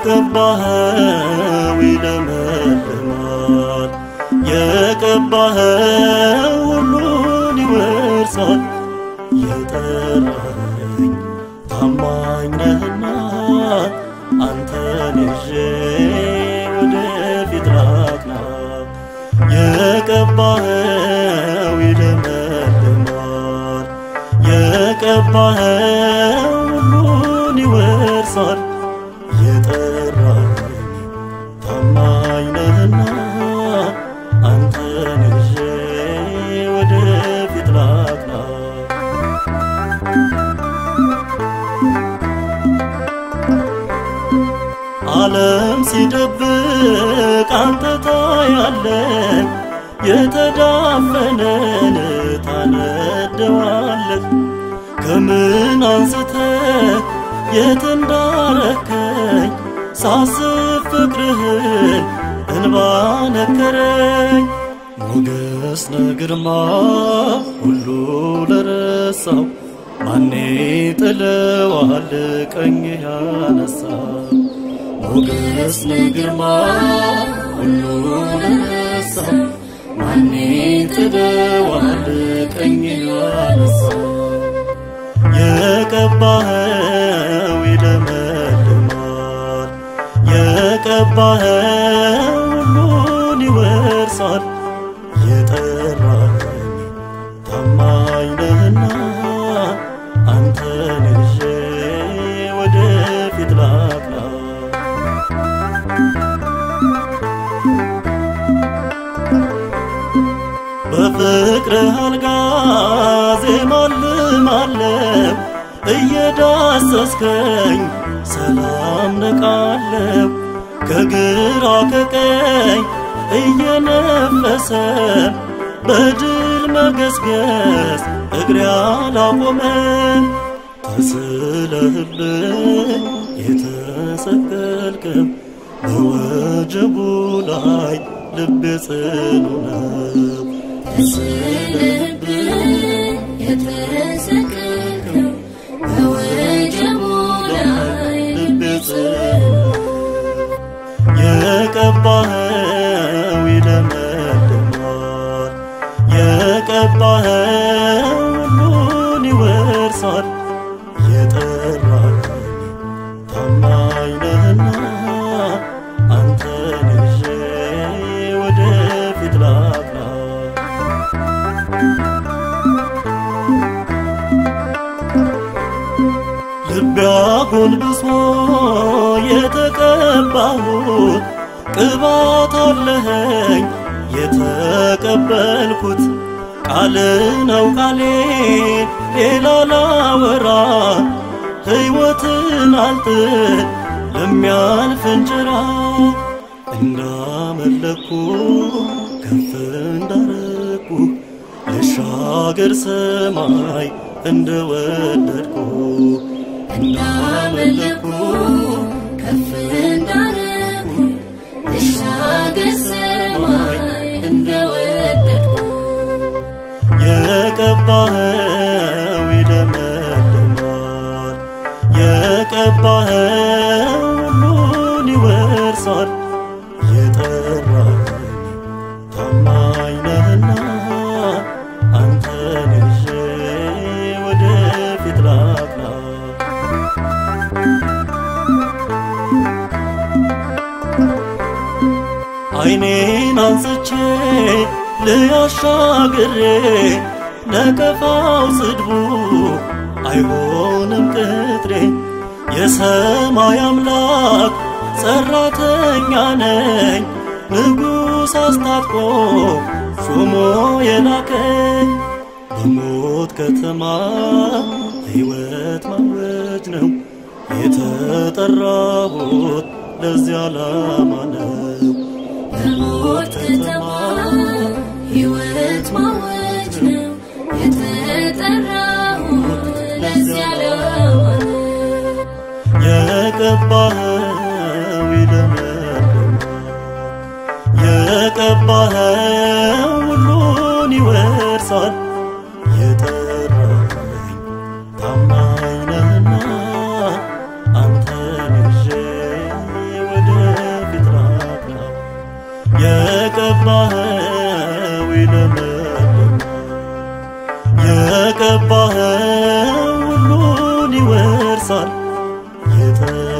የቀባኸው ይለመልማል፣ የቀባኸው ሁሉን ይወርሳል። የጠራኸኝ ታማኝ ነህና አንተን ይዤ ወደፊት ላቅና። የቀባኸው ይለመልማል፣ የቀባኸው ሁሉን ይወርሳል። የጠራኸኝ ታማኝ ነህና አንተን ይዤ ወደፊት ላቅና። ዓለም ሲደብቅ አንተ ታያለህ፣ የተዳፈነን ታነደዋለህ። ከምን አንስተህ የት እንዳረከኝ ሳስብ ፍቅርህን እንባ ነከረኝ። ሞገስ ነግርማ ሁሉ ለረሳው ማኔ ጥለዋል ቀኝ ያነሳው ሞገስ ነግርማ ሁሉ ለረሳው ማኔ ጥለዋል ቀኝ ያነሳው የቀባኸው ይለመልማል፣ የቀባኸው ሁሉን ይወርሳል። የጠራኸኝ ታማኝ ነህና አንተን ይዤ ወደፊት ላቅና። በፍቅርህ አልጋ ዜማ ልማለው እየዳሰስከኝ ሰላም ነቃለው ከግራ ከቀኝ እየነፈሰ በድል መገስገስ እግሬ አላቆመም። ተስለህልኝ የተሰቀልክም በወጀቡ ላይ ልቤ ጽኑ ነው። ተስለህልኝ የተሰቀልከው በወጀቡ ላይ ልቤ ጽኑ የቀባኸው ይለመልማል፣ የቀባኸው ሁሉን ይወርሳል። የጠራኸኝ ታማኝ ነህና አንተን ይዤ ወደፊት ላቅና። ልቤ አጎንብሶ የተቀባሁት ቅባት አለኸኝ የተቀበልኩት ቃል ነው ቃሌ ሌላ ላወራ ሕይወትን አልጥል ለሚያልፍ እንጀራ እንዳመለኩ ከፍ እንዳረኩ ልሻገር ሰማይ እንደወደድኩ እንዳመለኩ ከፍ እንዳረኩ ልሻገር ሰማይ እንደወደድኩ የቀባኸው ይለመልማል፣ የቀባኸው ሁሉን ይወርሳል። የጠራኸኝ ታማኝ ነህና አንተን ይዤ ወደፊት ላቅና። ዓይኔን አንስቼ ልያሻግሬ ነቀፋው ስድቡ አይሆንም ቅጥሬ የሰማይ አምላክ ሠራተኛ ነኝ ንጉሥ አስታጥቆ ሾሞ የላከኝ በሞት ከተማ ሕይወት ማወጅ ነው የተጠራሁት ለዚያ ዓላማ ነው። በሞት ከተማ ሕይወት ማወጅ ነው የተጠራሁት ለዚያ ዓላማ ነው። የቀባኸው ይለመልማል፣ የቀባኸው ሁሉን ይወርሳል። የጠራኸኝ ታማኝ ነህና አንተን ይዤ ይፈሳል የተቀደሰ